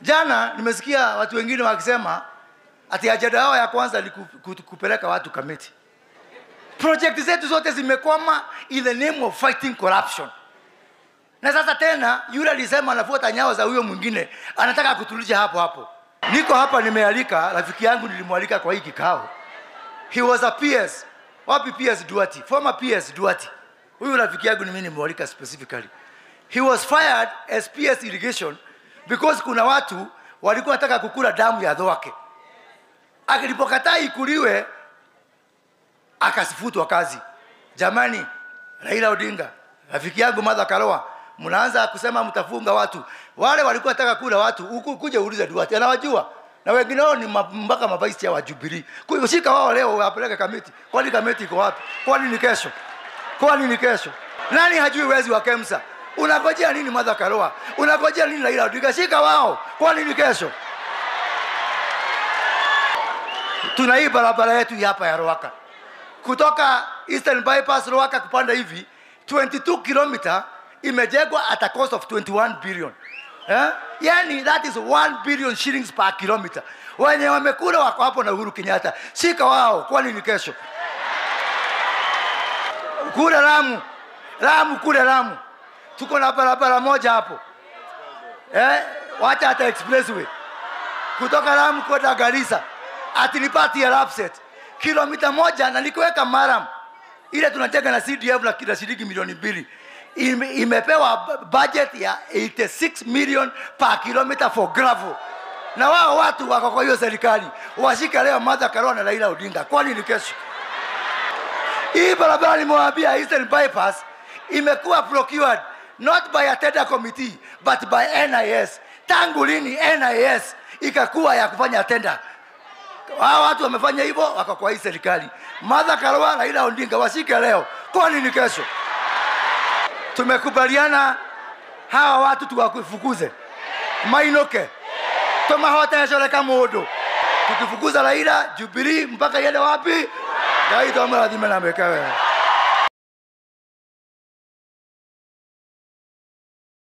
Jana nimesikia watu wengine wakisema ati ajenda yao ya kwanza ni ku- ku- kupeleka watu Kamiti. Project zetu zote zimekwama in the name of fighting corruption. Na sasa tena yule alisema anafuata nyayo za huyo mwingine, anataka kutulisha hapo hapo. Niko hapa nimealika rafiki yangu, nilimwalika kwa hii kikao. He was a PS. Wapi PS Duati? Former PS Duati. Huyu rafiki yangu ni mimi nimemwalika specifically. He was fired as PS irrigation because kuna watu walikuwa wanataka kukula damu ya dhoake. Akilipokataa ikuliwe akasifutwa kazi. Jamani, Raila Odinga, rafiki yangu Martha Karua, mnaanza kusema mtafunga watu. Wale walikuwa wanataka kula watu, huku kuja uulize Duarte, anawajua na wengine wao ni ma- mpaka mavice wa Jubilee. Kwa hiyo shika wao leo wapeleke kamiti. Kwani kamiti iko wapi? Kwani ni kesho? Kwani ni kesho? Nani hajui wezi wa Kemsa? Unangojea nini Martha Karua? Unangojea nini Raila Odinga? Shika wao. Kwani ni kesho? Tuna hii barabara yetu hii hapa ya Ruaka kutoka Eastern Bypass Ruaka kupanda hivi 22 kilomita imejengwa at a cost of 21 billion. Eh? Yani that is 1 billion shillings per kilometer. Wenye wamekula wako hapo na Uhuru Kenyatta. Shika wao kwani ni kesho. Kule Lamu. Lamu kule Lamu. Tuko na barabara moja hapo. Eh? Wacha hata expressway kutoka Lamu kwenda Garissa atinipati ya Lapset kilomita moja na nikiweka Maram ile tunajenga na CDF na kila shilingi milioni mbili Ime, imepewa bu- budget ya 86 million per kilometer for gravel na wao watu wako kwa hiyo serikali washika leo Martha Karua na Raila Odinga, kwani ni kesho? Hii barabara nimewaambia Eastern Bypass imekuwa procured not by a tender committee but by NIS. Tangu lini NIS ikakuwa ya kufanya tender? Hao watu wamefanya hivyo, wako kwa hii serikali. Martha Karua, Raila Odinga washike leo, kwani ni kesho? Tumekubaliana hawa watu tuwafukuze mainoke tomahotecoreka mundu tukifukuza Raila Jubilee mpaka iende wapi? Ngai tomurathime na mweke wega.